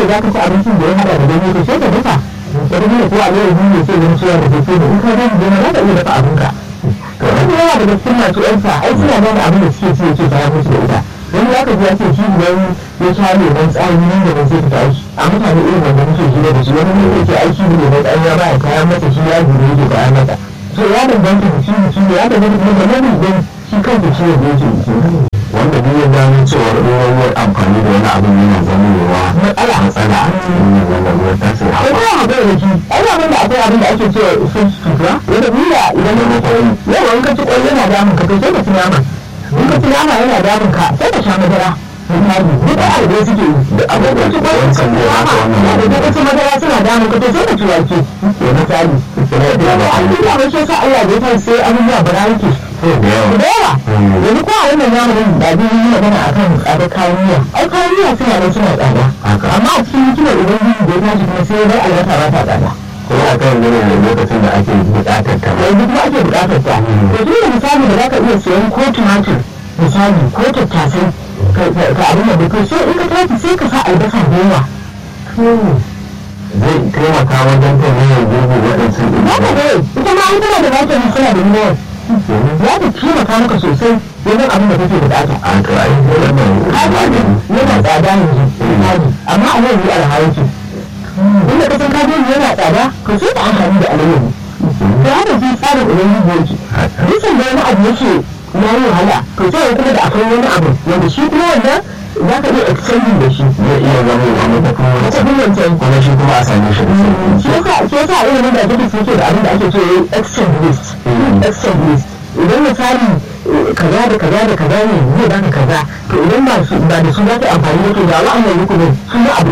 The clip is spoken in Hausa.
za ka ci abincin da ya haɗa da ganye to sai ka dafa wata gina ko a yau ne sai zama cewa da kake da in ka gani gona za ka iya dafa abinka to wani yawa daga cikin masu yansa ai suna gane abin da suke ci yake baya musu da ita wani ya kaji ya ce shi idan ya sha leban tsari nan da zai fita aiki a mutane irin wanda muke hira da shi wani ne yake aiki da leban tsari ya baya kayan masa shi ya gure yake kayan masa to ya danganta da shi mutum ya danganta kuma da nan idan shi kansa ciwon da yake jiki wanda duk ya gano cewar ruwan amfani da wani abin yana zamowa matsala matsala a cikin yin wannan ruwan ta sai ko haɓa ba a bai da shi ai ba da akwai abin da ake cewa food sutura wanda duniya idan ya mutu yawa in ka ci kwai yana damun ka to sai ka ci nama in ka ci nama yana damun ka sai ka sha madara misali duk da abu da suke yi da abubuwan ci kwai wancan ne haka wannan da ka ci madara suna damun ka to sai ka ci wake misali da an duba ba shi sa Allah da ya sai abubuwa bara yake da yawa da yawa yanzu ko a wannan zamanin da abin yi magana akan tsada kayan miya ai kayan miya suna nan suna tsada haka amma a cikin hikimar ubangiji da ya tashi kuma sai dai albasa ba ta tsada ko a kan gane da lokacin da ake buƙatar ta ba yanzu kuma ake buƙatar ta to tun da misali da zaka iya siyan ko tumatir misali ko tattasai ka ka abin da kai sai in ka tashi sai ka sa albasa da yawa zai taimaka wajen kan yawan gurgu waɗansu za ka ga ita ma an tana da vitamin suna da yawa za ta taimaka maka sosai wajen abin da kake buƙata a to ai wannan kaji yana tsada yanzu misali amma a yau ne alhaji inda ka san kaji yana tsada ka sai ka amfani da alayyahu da haka shi tsarin ubangiji yake dukkan da wani abu yake na yi wahala to sai kuma da akwai wani abu wanda shi kuma wannan za ka iya extending da shi zai iya zama wa mata kuma wata wancan billancin kuma shi kuma a same shi da sauki shi yasa shi yasa irin da ake suke da abin da ake ce extend list extend list idan misali eh, kaza da kaza da kaza ne zai baka kaza to idan ba su ba da su za ka amfani da to da wa'annan rukunin sun yi abu